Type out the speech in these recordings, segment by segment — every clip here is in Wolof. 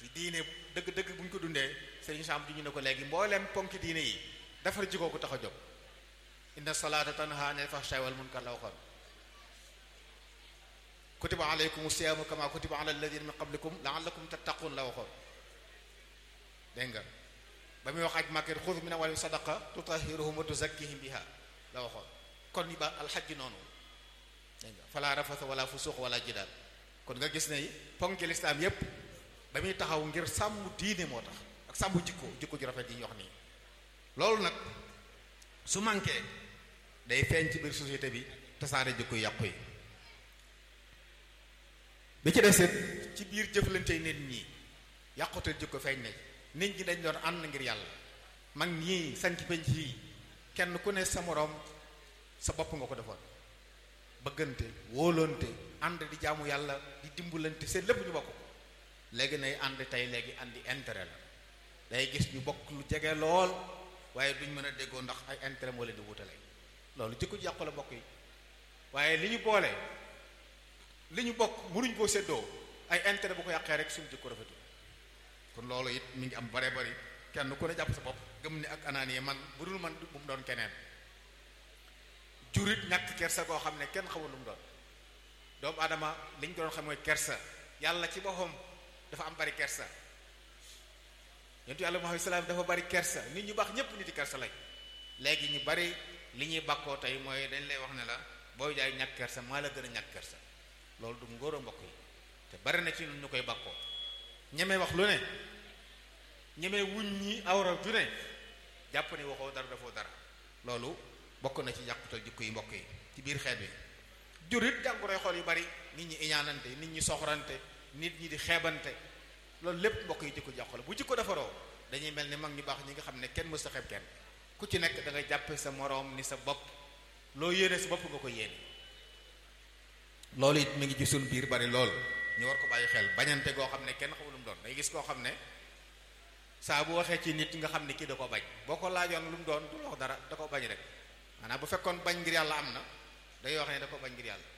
ci diine dëgg dëgg bu ñu ko dundee sëriñ Sam ju ñu ne ko léegi mbooleem ponki diine yi defar jikko ko tax a jóg inna salaata tanha anil fahsha'i wal munkar la waxoon kutiba alaykum siyaamu kama kutiba ala alladina min qablikum la'allakum tattaqun la waxoon dégg nga ba muy wax aj màkket xud min amwalihim sadaqa tutahhiruhum wa tuzakkihim biha la waxoon kon ni ba alxajji noonu dégg nga fala rafasa wala fusuq wala jidaal kon nga gis ne ponki lislaam yépp ba muy taxaw ngir sàmm diine moo tax ak sàmm jikko jikko ju rafet yi ñu wax nii loolu nag su manqué day feeñ ci biir société bi tasaare jikko yàqu yi bi ci desit ci biir jëflante nit ñi yàqute jikko feeñ na nit ñi dañ doon ànd ngir yàlla mag ñii sanc penc yi kenn ku ne sa moroom sa bopp nga ko defoon bëggante wóolonte ànd di jaamu yàlla di dimbalante seen lépp ñu bokk ko léegi nay ànd tey léegi àndi intérêt la day gis ñu bokk lu jege lool waaye duñ mën a déggoo ndax ay intérêt moo leen di wutale loolu jikko ji yàqu la bokk yi waaye li ñu boole li ñu bokk mënuñ koo séddoo ay intérêt bu ko yàqee rek suñu jikko rafetu kon loolu it mi ngi am bare bari kenn ku ne jàpp sa bopp gëm ni ak anaani man bu dul man bu mu doon keneen jurit ñàkk kersa koo xam ne kenn xamul lu mu doon doomu aadama li ñu ko doon xam mooy kersa yàlla ci boppam dafa am bari kersa yontu yàlla Muhammad salaam dafa bari kersa nit ñu baax ñépp nit yi kersa lañ léegi ñu bari li ñuy bàkkoo tey mooy dañ lay wax ne la booy jaay ñàkk kersa maa la gën a ñàkk kersa loolu du ngóor a mbokk yi te bari na ci ñun ñu koy bàkkoo ñeme wax lu ne ñeme wuñ ñi awra ju ne jàpp ne waxoo dara dafoo dara loolu bokk na ci yàqutal jikko yi mbokk yi ci biir xeet bi jurit jàngoroy xool yu bari nit ñi iñaanante nit ñi soxorante nit ñi di xeebante loolu lépp mbokk yi jikko jàqu la bu jikko defaroo dañuy mel ni mag ñu baax ñi nga xam ne kenn mës a xeeb kenn ku ci nekk da nga jàppe sa moroom ni sa bopp loo yéene sa bopp nga ko yéene loolu it mi ngi ci suñ biir bari lool ñu war ko bàyyi xel bañante goo xam ne kenn xamul lu mu doon day gis koo xam ne saa bu waxee ci nit nga xam ne kii da ko bañ boo ko laajoon lu mu doon du wax dara da ko bañ rek maanaam bu fekkoon bañ ngir yàlla am na day wax ne da ko bañ ngir yàlla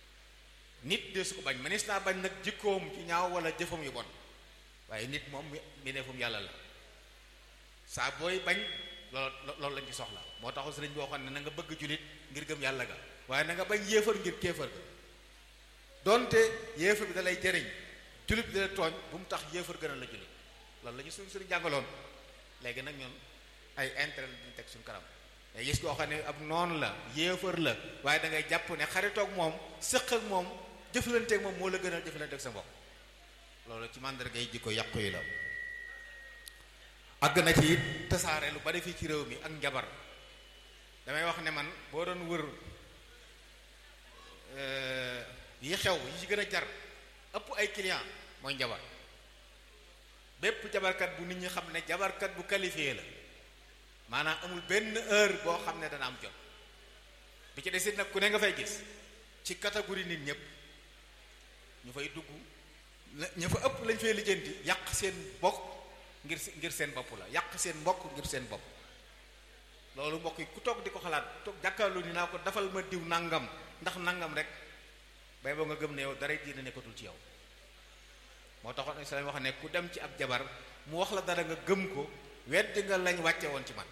nit de su ko bañ mënees naa bañ nag jikkoom ci ñaaw wala jëfam yu bon waaye nit moom mi neefum yàlla la saa booy bañ loolu loolu lañ ci soxla moo taxu sëriñ boo xam ne na nga bëgg julit ngir gëm yàlla ga waaye na nga bañ yéefar ngir kéefar ga donte yéefar bi da lay jëriñ julit bi da lay tooñ bu mu tax yéefar gënal la julit loolu la ñu suñ sëriñ jàngaloon léegi nag ñun ay intérêt la ñu teg suñu kanam day gis koo xam ne ab noonu la yéefar la waaye da ngay jàpp ne xaritoog moom sëq ak moom jëflanteeg moom moo la gënal jëflanteeg sa mbokk loolu ci màndarga yi jikko yàqu yi la àgg na ci it tasaare lu bari fii ci réew mi ak njabar damay wax ne man boo doon wër yi xew yi ci gën a jar ëpp ay client mooy njabar bépp jabarkat bu nit ñi xam ne jabarkat bu qualifié la maanaam amul benn heure boo xam ne dana am jot bi ci desit nag ku ne nga fay gis ci catégorie nit ñëpp ñu fay dugg ña fa ëpp lañ fay lijjanti yàq seen bokk ngir ngir seen bopp la yàq seen mbokk ngir seen bopp loolu mbokk yi ku toog di ko xalaat toog jàkkaarloo ni naa ko dafal ma diw nangam ndax nangam rek bay boo nga gëm ne yow dara diina nekkatul ci yow moo taxoon islam wax ne ku dem ci ab jabar mu wax la dara nga gëm ko weddi nga lañ wàcce woon ci man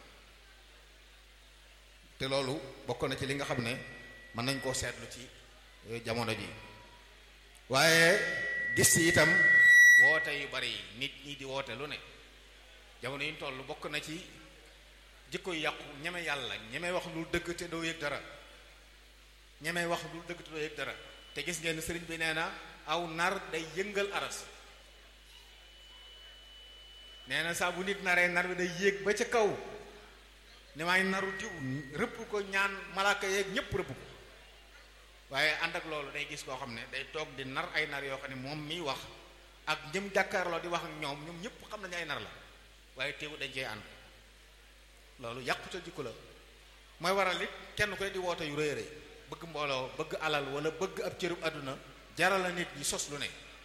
te loolu bokk na ci li nga xam ne mën nañ koo seetlu ci jamono ji waaye gis ci itam woote yu bari nit ñi di woote lu ne jamono yi ñu toll bokk na ci jikko yu yàqu ñeme yàlla ñeme wax lu dëgg te doo yëg dara ñeme wax lu dëgg te doo yëg dara te gis ngeen sëriñ bi nee na aw nar day yëngal aras nee na saa bu nit naree nar bi day yéeg ba ca kaw ne maay naru diw rëbb ko ñaan malaaka yeeg ñépp rëbb ko waaye ànd ak loolu day gis koo xam ne day toog di nar ay nar yoo xam ne moom miy wax ak ñëm jàkkaarloo di wax ak ñoom ñoom ñëpp xam nañu ay nar la waaye teewu dañ cee ànd loolu yàqute jikko la mooy waral it kenn koy di woote yu rëy rëy bëgg mbooloo bëgg alal wala bëgg ab cërub àdduna jaral la nit ñi sos lu ne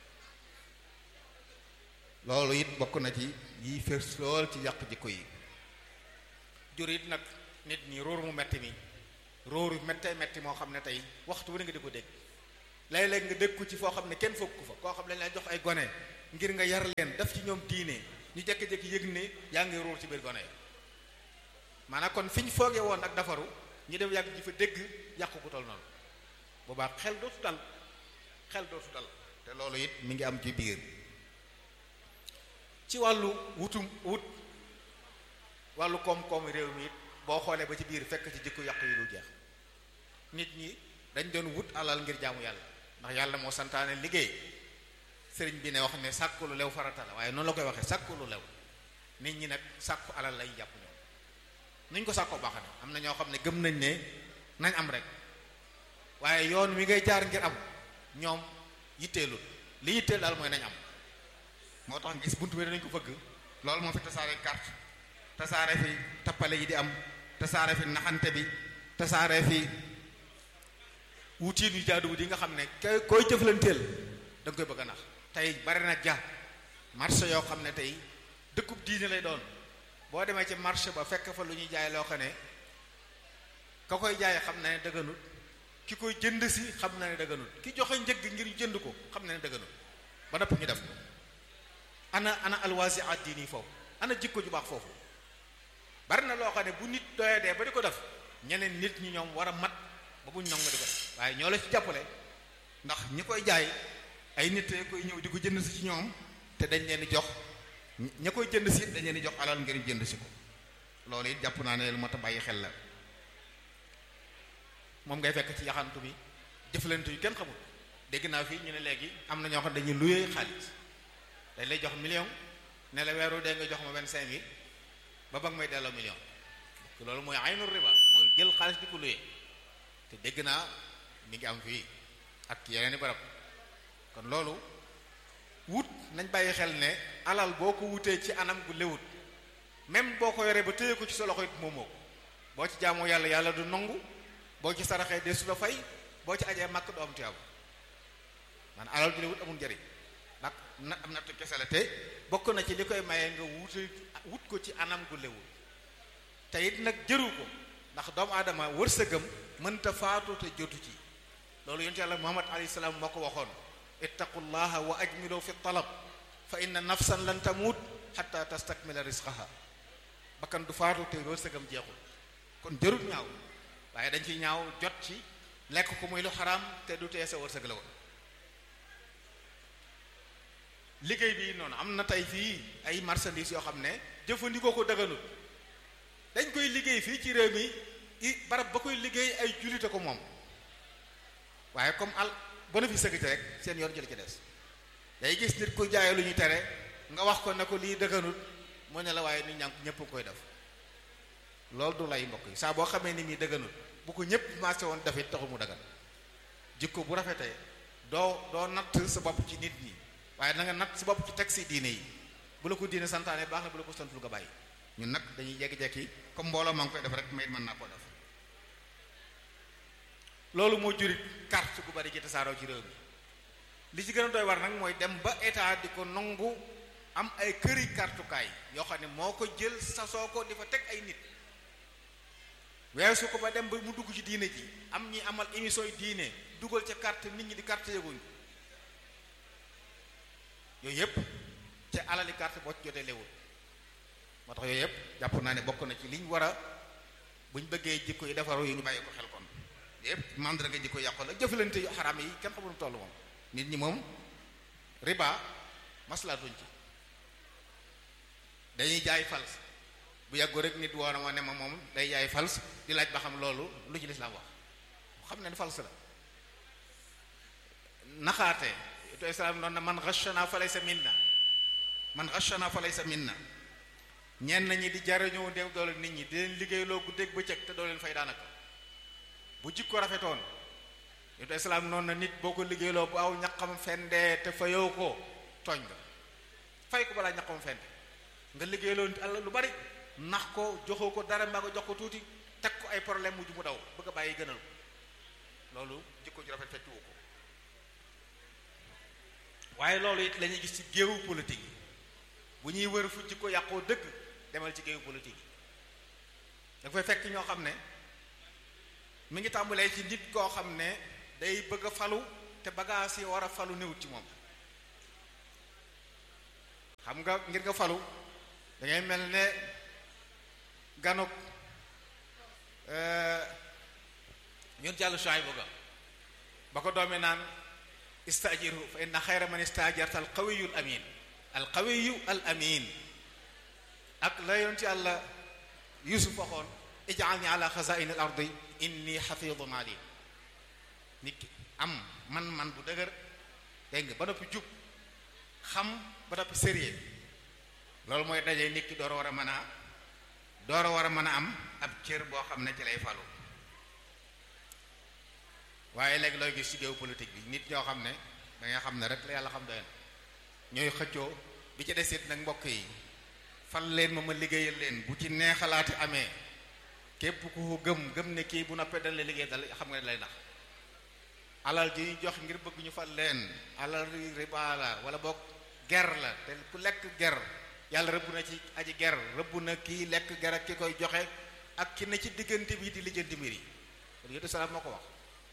loolu it bokk na ci yi fës lool ci yàq jikko yi jur it nag nit ñi róor mu metti mi róoru mettee metti moo xam ne tey waxtu wu ne nga di ko dégg léeg-léeg nga dégg ko ci foo xam ne kenn fokk ko fa koo xam ne lañ lay jox ay gone ngir nga yar leen def ci ñoom diine ñu jékki-jékki yëg ne yaa ngi ruur ci biir gone yi maanaam kon fi ñu foogee woon ak dafaru ñu dem yàgg ji fa dégg yàqu ku toll noonu boobaa xel dootu dal xel dootu dal te loolu it mi ngi am ci biir ci wàllu wutum wut wàllu koom-koom réew mi it boo xoolee ba ci biir fekk ci jikko yàqu yi du jeex nit ñi dañ doon wut alal ngir jaamu yàlla ndax yàlla moo santaane liggéey sëriñ bi ne wax ne sàkku lu lew farata la waaye noonu la koy waxee sàkku lu lew nit ñi nag sàkku alal lay jàpp ñoom nuñ ko sàkkoo baax na am na ñoo xam ne gëm nañ ne nañ am rek waaye yoon wi ngay jaar ngir am ñoom yitteelul li yitteel daal mooy nañ am moo tax gis buntu bi dañ ko fëgg loolu moo fi tasaare carte tasaare fi tappale yi di am tasaare fi naxante bi tasaare fi wutiin yu jaaduwut yi nga xam ne kay koy jëflanteel da nga koy bëgg a nax tey bari na ja marché yoo xam ne tey dëkkub diine lay doon boo demee ci marché ba fekk fa lu ñuy jaay loo xam ne ka koy jaay xam na ne dëgganut ki koy jënd si xam na ne dëgganut ki joxe njëg ngir jënd ko xam na ne dëgganut ba nopp ñu def ko ana ana alwaasi addini foofu ana jikko ju baax foofu bari na loo xam ne bu nit doyee dee ba di ko def ñeneen nit ñi ñoom war a mat ba buñ nong di ko def waaye ñoo la ci jàppale ndax ñi koy jaay ay nit koy ñëw di ko jënd si ci ñoom te dañ leen di jox ña koy jënd si dañ leen di jox alal ngir jënd si ko loolu it jàpp naa ne lu mat a bàyyi xel la moom ngay fekk ci yaxantu bi jëflante yu kenn xamul dégg naa fii ñu ne léegi am na ñoo xam ne dañuy luyee xaalis dañ lay jox million ne la weeru dee nga jox ma vingt cinq mille ba ba nga may delloo million loolu mooy aynul riba mooy jël xaalis di ko luyee te dégg naa mi ngi am fii ak yeneen i barab kon loolu wut nañ bàyyi xel ne alal boo ko wutee ci anam gu lewut même boo ko yoree ba téye ko ci sa loxo it moomoo ko boo ci jaamoo yàlla yàlla du nangu boo ci saraxee de su la fay boo ci ajee màkk du am tuyaaba man alal ju lewut amul njëriñ nag na am nattu kese la te bokk na ci li koy maye nga wute wut ko ci anam gu lewut te it nag jëru ko ndax doomu aadama wërsëgam mënta faatu te jotu ci loolu yonent yàlla muhammad alayhi salaam moo ko waxoon ittaqullaha wa ajmilu fi talab fa inna nafsan lan tamut xatta tastakmila risqaha bakkan du faatu te wërsëgam jeexul kon jërut ñaaw waaye dañ ciy ñaaw jot ci lekk ko muy lu xaraam te du tee sa wërsëg la woon liggéey bi noonu am na tey fii ay marchandises yoo xam ne jëfandikoo ko daganut dañ koy liggéey fii ci réew mi i barab ba koy liggéey ay jullite ko moom waaye comme al bénéfice gi ci rek seen yoon jël ci des day gis nit ku jaayee lu ñu tere nga wax ko ne ko lii daganut mu ne la waaye nit ñaa ñëpp koy def loolu du lay mbokk yi saa boo xamee ni muy daganut bu ko ñëpp marché woon dafit taxu mu dagan jikko bu rafetee doo doo natt sa bopp ci nit ñi waaye na nga natt sa bopp ci teg si diine yi bu la ko diine santaane baax na bu la ko santul nga bàyyi ñun nag dañuy jekki-jekki comme mbooloo maa ngi koy def rek may mën naa koo def loolu moo jurit carte gu bari ci tasaaroo ci réew mi li ci gën a doy war nag mooy dem ba état di ko nangu am ay këri kartukaay yoo xam ne moo ko jël sasoo ko di fa teg ay nit weesu ko ba dem ba mu dugg ci diine ji am ñi amal émission yi diine dugal ca carte nit ñi di carte yëguñ yooyu yëpp ca alali carte boo ci jotee léwul moo tax yooyu yëpp jàpp naa ne bokk na ci liñ war a buñ bëggee jikko yi defaru yi ñu bàyyi ko xel kon yëpp mandarga jikko yàqu la jëflante yu xaraam yi kenn xamul toll moom nit ñi moom riba maslaatuñ ci dañuy jaay fals bu yàggu rek nit woona ma ne ma moom day jaay fals di laaj ba xam loolu lu ci lislaam wax xam ne fals la naxaate to islaam noonu na man ghashana fa laysa minna man ghashana fa laysa minna ñenn ñi di jariñoo dem doole nit ñi di leen liggéeyloo guddeeg bëccëg te doo leen fay daanaka bu jikko rafetoon to islaam noonu na nit boo ko liggéeyloo bu aw ñaqam fendee te fayoo ko tooñ nga fay ko balaa ñaqam fende nga liggéeyloo nit àll lu bari nax ko joxoo ko dara mbaa nga jox ko tuuti teg ko ay problème mujj mu daw bëgg a bàyyi gënal ko loolu jikko ju rafet fekkiwu ko waaye loolu it la ñuy gis ci géewu politique yi bu ñuy wër fu jikko yàqoo dëgg demal ci géewu politique yi da fay fekk ñoo xam ne mi ngi tàmbalee ci nit koo xam ne day bëgg a falu te bagaas yi war a falu néewut ci moom xam nga ngir nga falu da ngay mel ne ganuk ñun jàll Shuayb ga ba ko doomi naan istajiru fa inna xayra man istajarta al qawiyu al amin al qawiyu al amin ak la yoon ci àlla yusuf waxoon ij'alni ala xazaini al ardi inni xafidun alim nit ki am man-man bu dëgër dégg nga ba noppi jub xam ba noppi sérieux loolu mooy dajee nit ki door a war a mën a door a war a mën a am ab cër boo xam ne ci lay falu waaye léegi looy gis ci géopolitique bi nit ñoo xam ne da nga xam ne rek la yàlla xam doy na ñooy xëccoo bi ci desit nag mbokk yi fal leen ma ma liggéeyal leen bu ci neexalaati amee képp ku ko gëm gëm ne kii bu noppee dañ lay liggéey dal xam nga ne lay nax alal ji ñu jox ngir bëgg ñu fal leen alal riba la wala boog ger la te ku lekk ger yàlla rëbb na ci aji ger rëbb na kii lekk ger ak ki koy joxe ak ki ne ci diggante bi di lijjanti mbir yi kon yétu salaam moo ko wax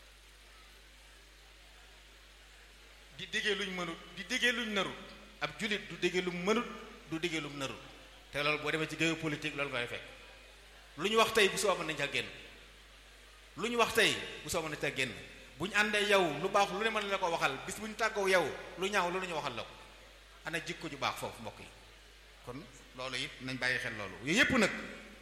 di diggee luñ mënut di diggee luñ narut ab julit du diggee lu mënut du diggee lu narut te loolu boo demee ci géopolitique loolu ngay fekk lu ñu wax tey bu soo mën nañ ca génn lu ñu wax tey bu soo mën nañ ca génn bu ñu àndee yow lu baax lu ne mën la ko waxal bis bu ñu tàggoo yow lu ñaaw lu ñu waxal la ko ana jikko ju baax foofu mbokk yi kon loolu it nañ bàyyi xel loolu yooyu yépp nag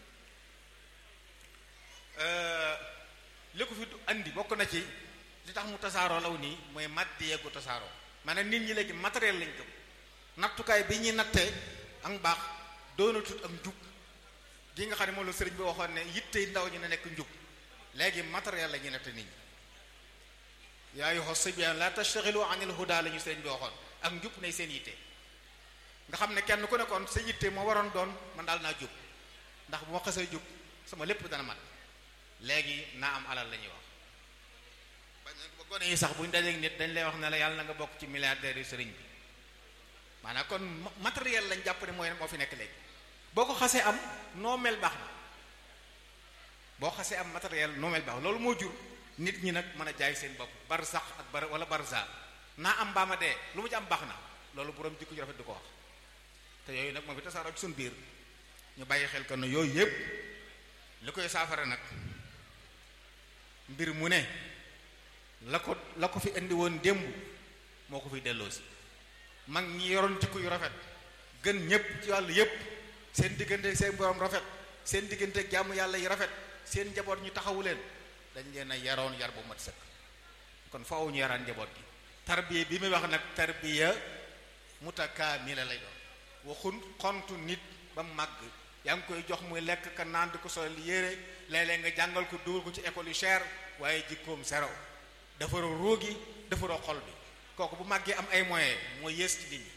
li ko fi andi bokk na ci li tax mu tasaaroo law nii mooy màddi yeggu tasaaroo maanaam nit ñi léegi matériel lañ gëm nattukaay bi ñuy nattee ak mbaax doonatut ak njub gi nga xam ne moom la sëriñ bi waxoon ne yittey ndaw ñi ne nekk njub léegi matériel la ñuy natte nit ñi yaa ayyuha sibyaan la tashtaxilu anil huda la ñu sëriñ bi waxoon ak njub nay seen yitte nga xam ne kenn ku nekkoon sa yitte moo waroon doon man daal naa jub ndax bu ma xasee jub sama lépp dana mat léegi naa am alal la ñuy wax ba gone yi sax bu ñu dajeeg nit dañ lay wax ne la yàlla na nga bokk ci milliardaires yu sëriñ bi maanaam kon matériel lañ jàpp ne mooy moo fi nekk léegi boo ko xasee am noo mel baax na boo xasee am matériel noo mel baax loolu moo jur nit ñi nag mën a jaay seen bopp bar sax ak bar wala barza naa am baama dee lu mu ci am baax na loolu borom jikko ju rafet du ko wax te yooyu nag moo fi tasaaroo ci suñ biir ñu bàyyi xel kon ne yooyu yëpp li koy saafara nag mbir mu ne la ko la ko fi indi woon démb moo ko fi delloo si mag ñi yoroon jikko yu rafet gën ñëpp ci wàllu yëpp seen diggante seen borom rafet seen diggante jàmm yàlla yi rafet seen njaboot ñu taxawu leen dañ leen a yaroon yar bu mat sëkk kon faaw ñu yaraan njaboot gi tarbiya bi muy wax nag tarbiya mutakaamila lay doon waxun xontu nit ba màgg yaa ngi koy jox muy lekk ka naan di ko sol yére léeg-léeg nga jàngal ko dugal ko ci école yu cher waaye jikkoom zéro defaroo róogi defaroo xol bi kooku bu màggee am ay moyens mooy yées ci nit ñi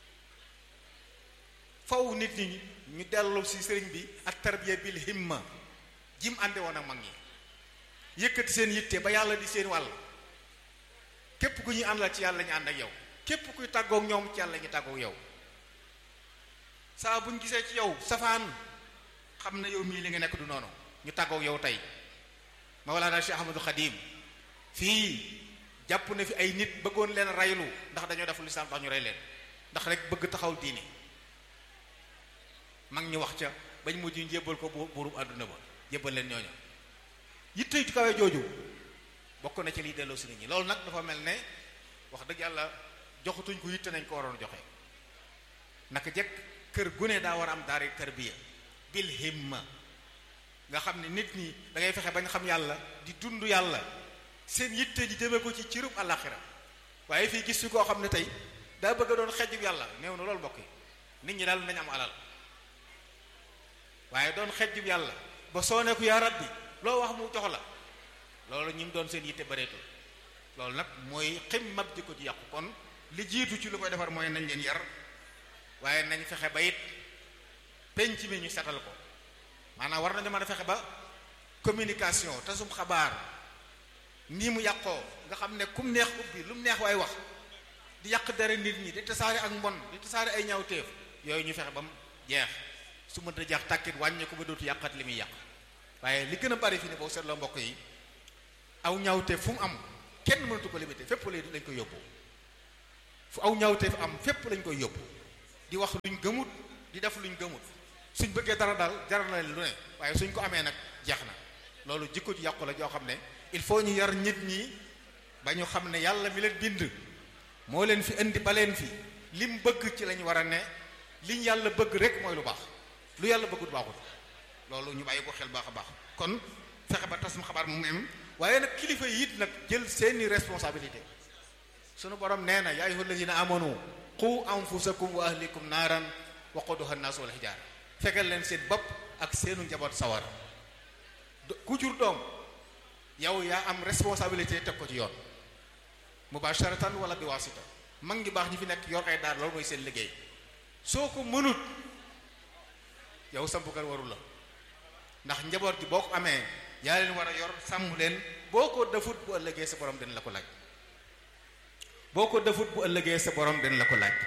faw nit ñi ñu dellu ci sëriñ bi ak tarbiya bil himma jim ànde woon ak mag ñi yëkkati seen yitte ba yàlla di seen wàll képp ku ñuy àndal ci yàlla ñu ànd ak yow képp kuy tàggook ñoom ci yàlla ñu tàggook yow saa buñ gisee ci yow safaan xam na yow mii li nga nekk du noonu ñu tàggook yow tey Mawlana Cheikh Ahmadou Khadim fii jàpp na fi ay nit bëggoon leen raylu ndax dañoo def lislaam tax ñu rey leen ndax rek bëgg taxaw diine mag ñi wax ca bañ mujj ñu jébbal ko buurub àdduna ba jébbal leen ñooñu yitte ju kawe jooju bokk na ci liy delloo si nit ñi loolu nag dafa mel ne wax dëgg yàlla joxatuñ ko yitte nañ ko waroon joxe naka jekk kër gune daa war a am daari tarbiya bil himma nga xam ne nit ñi da ngay fexe bañ xam yàlla di dund yàlla seen yitte ji jëmee ko ci cirub àllaaxira waaye fii gis fi koo xam ne tey daa bëgg a doon xejjub yàlla néew na loolu mbokk yi nit ñi daal nañ am alal waaye doon xejjub yàlla ba soo ne ko yaa rabbi loo wax mu jox la loolu ñi mu doon seen yitte bareetul loolu nag mooy ximmab ji ko ci yàqu kon li jiitu ci lu koy defar mooy nañ leen yar waaye nañ fexe ba it penc mi ñu setal ko maanaam war nañu mën a fexe ba communication tasum xabaar nii mu yàqoo nga xam ne kum neex ubbi lu mu neex waay wax di yàq dara nit ñi di tasaare ak mbon di tasaare ay ñaawteef yooyu ñu fexe ba mu jeex su mënta jeex tàkkit wàññi ko ba dootu yàqat li muy yàq waaye li gën a bari fi ne boo seetloo mbokk yi aw ñaawteef fu mu am kenn mënatu ko limité fépp lañ koy yóbbu fu aw ñaawteef am fépp lañ koy yóbbu di wax luñ gëmut di def luñ gëmut suñ bëggee dara daal jaral na leen lu ne waaye suñ ko amee nag jeex na loolu jikko ji yàqu la joo xam ne il faut ñu yar nit ñi ba ñu xam ne yàlla mi leen bind moo leen fi indi ba leen fi lim bëgg ci lañ war a ne liñ yàlla bëgg rek mooy lu baax lu yàlla bëggut baaxut loolu ñu bàyyi ko xel baax a baax kon fexe ba tas mu xabaar mu am waaye nag kilifa yi it nag jël seeni responsabilité sunu borom nee na yaa ayyuhal lazina amanu qu anfusakum wa ahlikum naaran waquduha an-naas wal hijaar fegal leen seen bopp ak seenu njaboot sawar ku jur doom yow yaa am responsabilité teg ko ci yoon mubasharatan wala bi wasita mag ngi baax ñi fi nekk yor ay daar loolu mooy seen liggéey soo ko mënut yow sampukat warul la ndax njaboot gi boo ko amee yaa leen war a yor sàmm leen boo ko defut bu ëllëgee sa borom dina la ko laaj boo ko defut bu ëllëgee sa borom dina la ko laaj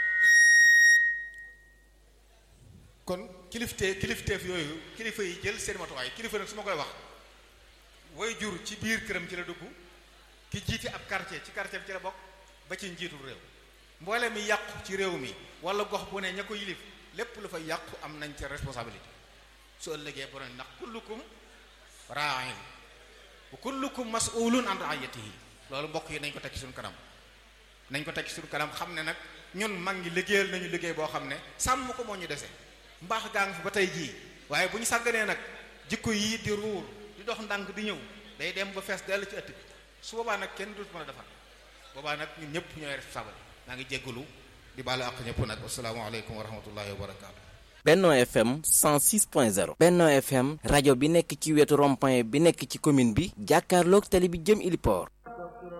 kon kilifte kilifteef yooyu kilifa yi jël seen matuwaay kilifa nag su ma koy wax way jur ci biir këram ci la dugg ki jiite ab quartier ci quartier bi ci la bokk ba ci njiitul réew mboole mi yàqu ci réew mi wala gox bu ne ña ko yilif lépp lu fa yàqu am nañ ca responsabilité su ëllëgee borom ndax kullukum ra'in wa kullukum mas'ulun an ra'iyatihi loolu mbokk yi nañ ko teg ci suñu kanam nañ ko teg ci suñu kanam xam ne nag ñun mag ngi liggéeyal nañu liggéey boo xam ne sàmm ko moo ñu dese mbaax gaa ngi fi ba tey jii waaye bu ñu sàgganee nag jikko yii di ruur di dox ndànk di ñëw day dem ba fees dell ci ëtt bi su boobaa nag kenn du mën a defar boobaa nag ñun ñëpp ñooy responsable maa ngi jéggalu di baalu àq ñëpp nag asalaamaaleykum wa rahmatullahi wa barakaatu. Benno FM 106.0 Benno FM rajo bi nekk ci wetu rond-point bi nekk ci commune bi jàkkaarloog tali bi jëm Iliport